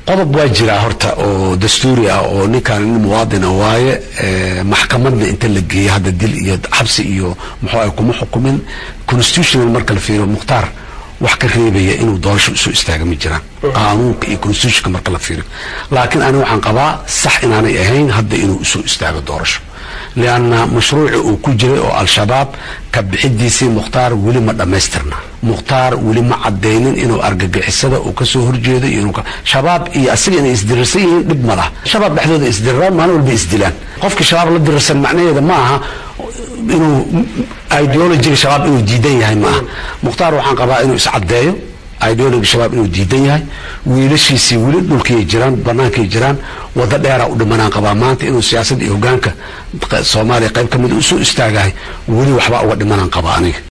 qodob waa jiraa horta oo dastuuri ah oo ninkaan nin muwaadina waaye maxkamadna inta la geeya hadda dil iyo xabsi iyo muxuu ah kuma xukumin constitutional marka la fiiriyo mukhtaar wax ka reebaya inuu doorasho isu istaaga ma jiraan qaanuunka iyo constitutionka marka la fiiriyo laakiin ani waxaan qabaa sax inaanay ahayn hadda inuu isu istaago doorasho lianna mashruuci uu ku jiray oo al-shabaab ka bixidiisii mukhtaar weli ma dhammaystirna mukhtaar weli ma cadaynin inuu argagixisada uu kasoo horjeedo iyo shabaab iyo asiga inay isdirirsan yihiin dhib ma laha shabaab dhexdooda isdiriraan maalin walba isdilaan qofkii shabaab la dirirsan macnaheeda ma aha inuu ideologiga shabaab inuu diidan yahay ma aha mukhtaar waxaan qabaa inuu iscadeeyo ideology shabaab inuu diidan yahay wiilashiisii weli dhulkay jiraan bannaankay jiraan waddo dheera u dhimanaan qabaa maanta inuu siyaasadda iyo hogaanka soomaaliya qayb ka mid usoo istaagahay weli waxbaa uga dhimanaan qabaa aniga